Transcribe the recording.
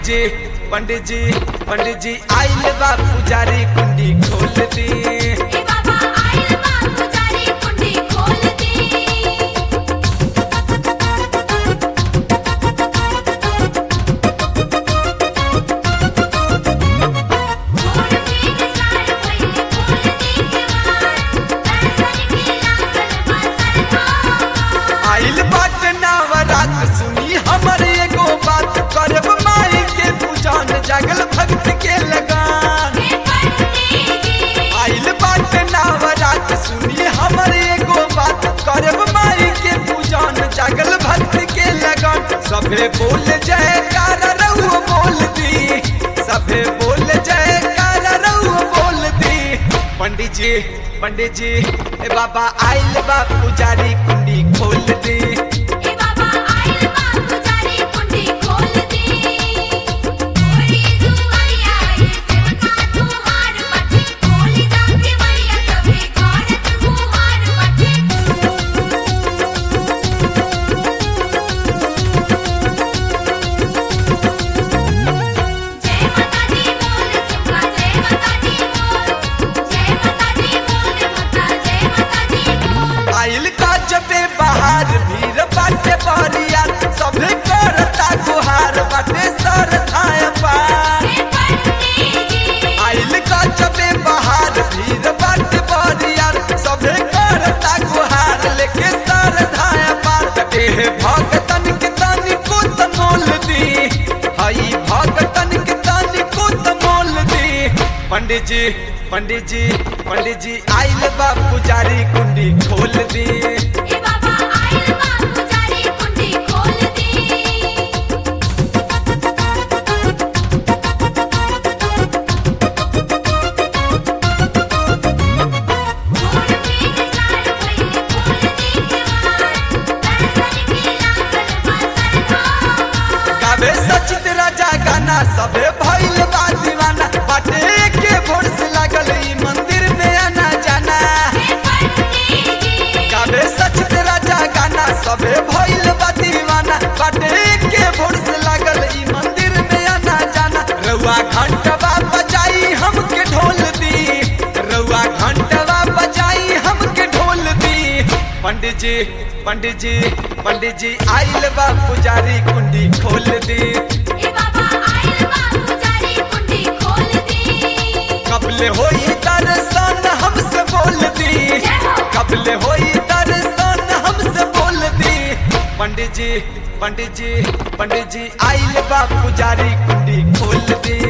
जी पंडित जी पंडित जी आइल बा पुजारी कुंडी खोल दी ए बाबा आइल बा पुजारी कुंडी खोल दी खोल दी सार पहिले खोल दी केवार दर्शन के लागल बा सरकार आइल बाट नवरात सुनी हमर एगो बात करब माई के पूजन जागल भक्त के लगान हे पंडित जी आइल बाट नवरात सुनी हमर एगो बात करब माई के पूजन जागल भक्त के लगन सभे बोल जयकार रहुआ बोल दी सभे बोल जयकार रहुआ बोल दी पंडित जी पंडित जी ए बाबा आइल बा पुजारी कुंडी खोल दी ए बाबा आइल बा पुजारी कुंडी खोल दी ओरी दुआरिया ये सेवका तुम्हार पठे खोली जाके बढ़िया सभे करत गुहार पठे जय माता दी बोल सिमका जय माता दी बोल जय माता दी बोल माता जय माता दी बोल आइल का जबे बाहर भीड़ बाटे बहरिया सभे करता गुहार बाटे सर धाय पार हे पंडित जी आइल का जबे बाहर भीड़ बाटे बहरिया सभे करता गुहार लेके सर धाय पार एह भगतन के तनी को तमोल दी हई भगतन के तनी को तमोल दी पंडित जी पंडित जी पंडित जी आइल बा पुजारी कुंडी खोल दी ए बाबा आइल बा पुजारी कुंडी खोल दी खोल दी सार पहिले खोल दी केवार दर्शन के लागल बा सरकार गावे सचित राजा गाना सबे भइल बा दीवाना बाटे के भोर से लागल ई मंदिर में आना जाना हे पंडित जी गावे सचित राजा गाना सबे भइल बा दीवाना बाटे के भोर से लागल ई मंदिर में आना जाना रउआ घंटवा बजाई हमके ढोल दी रउआ घंटवा बजाई हमके ढोल दी पंडित जी पंडित जी पंडित जी आइल बा पुजारी कुंडी खोल दी ए बाबा आइल बा पुजारी कुंडी खोल दी कबले होई दर्शन हमसे बोल दी जय हो। कबले होई दर्शन हमसे बोल दी पंडित जी पंडित जी पंडित जी आइल बा पुजारी कुंडी खोल दी